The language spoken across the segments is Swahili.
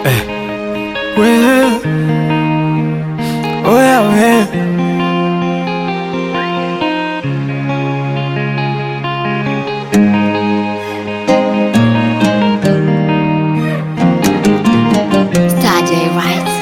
Eh. We. Oya we. Starday Rights.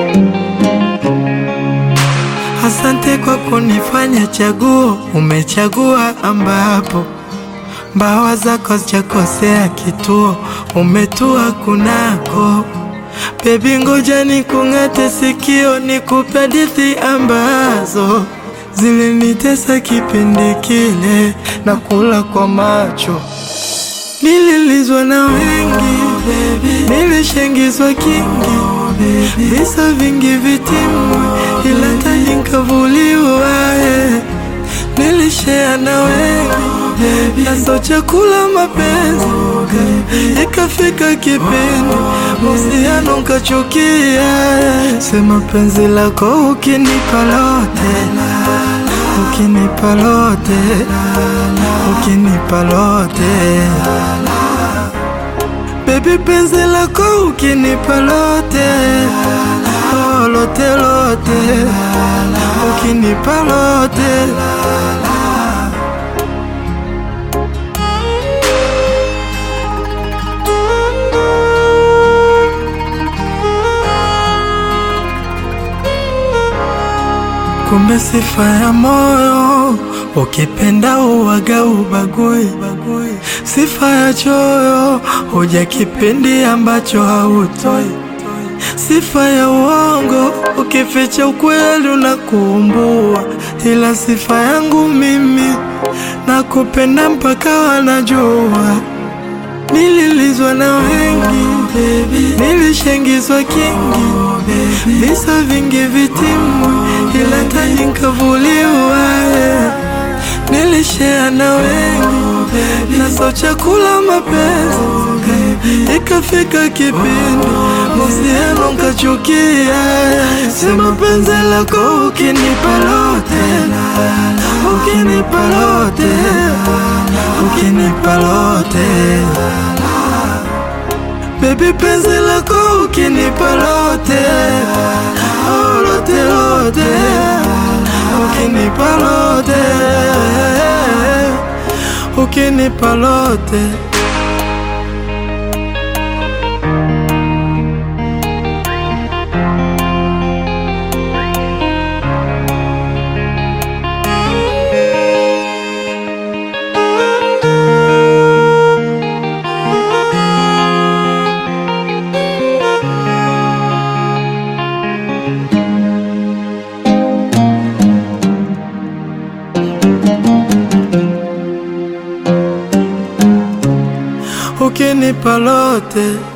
Asante kwa kunifanya chaguo, umechagua ambapo mbawa zako zijakosea kituo, umetua kunako. Bebi, ngoja nikung'ate sikio, nikupe hadithi ambazo zilinitesa kipindi kile, na kula kwa macho Nililizwa na wengi, nilishengizwa kingi, visa vingi vitimwi, ila taji nkavuliwa. eh. Nilishea na wengi, naso chakula mapenzi, ikafika kipindi uhusiano nkachukia. eh. Sema penzi lako ukinipa lote, ukinipa lote, ukinipa lote Baby penzi lako ukinipa lote oh, lote lote ukinipa lote Kumbe sifa ya moyo ukipenda uwaga ubagui, sifa ya choyo huja kipindi ambacho hautoi, sifa ya uongo ukificha ukweli unakuumbua, ila sifa yangu mimi nakupenda mpaka wanajua. Nililizwa na wengi, nilishengizwa kingi, visa vingi vitimwi, ila taji nkavuliwa. eh. Nilishea na wengi, naso chakula mapenzi, ikafika kipindi mahusiano nkachukia. eh. Sema penzi lako ukinipa lote, ukinipa lote, ukinipa lote Baby penzi lako ukinipa lote oh, lote lote ukinipa lote ukinipa lote ukinipa lote